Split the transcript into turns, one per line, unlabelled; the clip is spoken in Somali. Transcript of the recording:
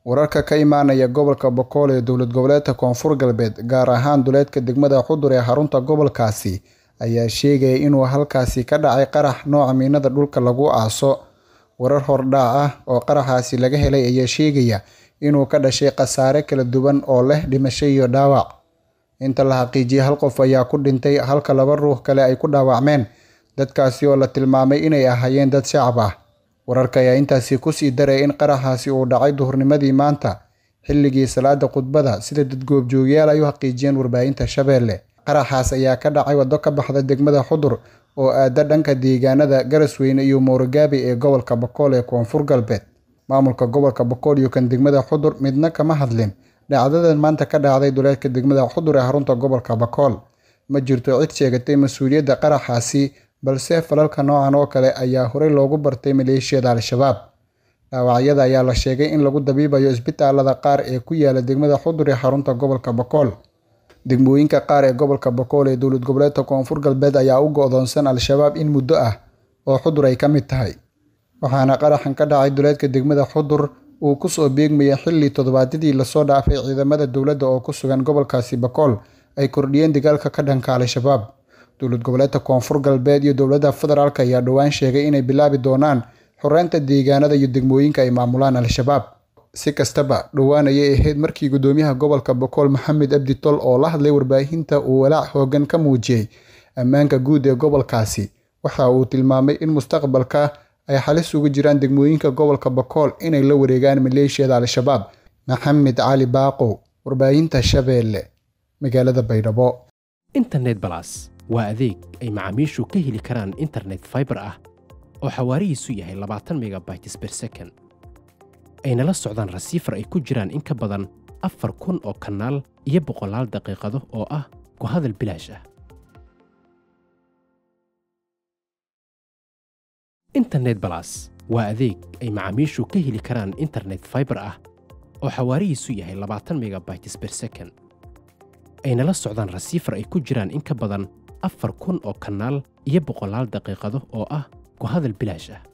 wararka ka imaanaya gobolka bokool ee dowlad goboleedka koonfur galbeed gaar ahaan duleedka degmada xudur ee xarunta gobolkaasi ayaa sheegaya inuu halkaasi ka dhacay qarax nooca miinada dhulka lagu aaso warar hordhac ah oo qaraxaasi laga helay ayaa sheegaya inuu ka dhashay khasaare kala duwan oo leh dhimasho iyo dhaawac inta la xaqiijiyay hal qof ayaa ku dhintay halka laba ruux kale ay ku dhaawacmeen dadkaasi oo la tilmaamay inay ahaayeen dad shacab ah wararka ayaa intaasi kusii daray in qaraxaasi uu dhacay duhurnimadii maanta xilligii salaada khudbada sida dad goobjoogayaal ay u xaqiijiyeen warbaahinta shabeelle qaraxaas ayaa ka dhacay waddo ka baxda degmada xudur oo aada dhanka deegaanada garasweyne iyo moorogaabi ee gobolka bokool ee koonfur galbeed maamulka gobolka bokool iyo kan degmada xudur midna kama hadlin dhacdadan maanta ka dhacday duleedka degmada xudur ee xarunta gobolka bokool ma jirto cid sheegatay mas-uuliyadda qaraxaasi balse falalka noocan oo kale ayaa horey loogu bartay maleeshiyada al-shabaab dhaawacyada ayaa la sheegay in lagu dabiibayo isbitaalada qaar ee ku yaala degmada xudur ee xarunta gobolka bokool degmooyinka qaar ee gobolka bokool ee dowlad goboleedka koonfur galbeed ayaa u go-doonsan al-shabaab in muddo ah oo xudur ay ka mid tahay waxaana qaraxan ka dhacay duleedka degmada xudur uu kusoo beegmayay xilli toddobaadyadii lasoo dhaafay ciidamada dowladda oo ku sugan gobolkaasi bokool ay kordhiyeen dagaalka ka dhanka al-shabaab dowlad goboleedka koonfur galbeed iyo dowladda federaalk ayaa dhowaan sheegay inay bilaabi doonaan xoreynta deegaanada iyo degmooyinka ay maamulaan al-shabaab si kastaba dhowaan ayay ahayd markii gudoomiyaha gobolka bokool maxamed abdi tol oo la hadlay warbaahinta uu walaac hoogan ka muujiyey ammaanka guud ee gobolkaasi waxa uu tilmaamay in mustaqbalka ay xalis ugu jiraan degmooyinka gobolka bokool inay la wareegaan maleeshiyada al-shabaab maxamed cali baaqow warbaahinta shabeelle magaalada baydhabo
internet balas waa adeeg ay macaamiishu ka heli karaan internet faibar ah oo xawaarihiisu yahay labaatan megabytes ber second ayna la socdaan rasiifar ay ku jiraan in ka badan afar kun oo kanaal iyo boqolaal daqiiqado oo ah ku hadal bilaash ah internet balas waa adeeg ay macaamiishu ka heli karaan internet faibar ah oo xawaarihiisu yahay labaatan megabytes ber second ayna la socdaan rasiifar ay ku jiraan in ka badan afar kun oo kanaal iyo boqolaal daqiiqado oo ah ku hadal bilaash ah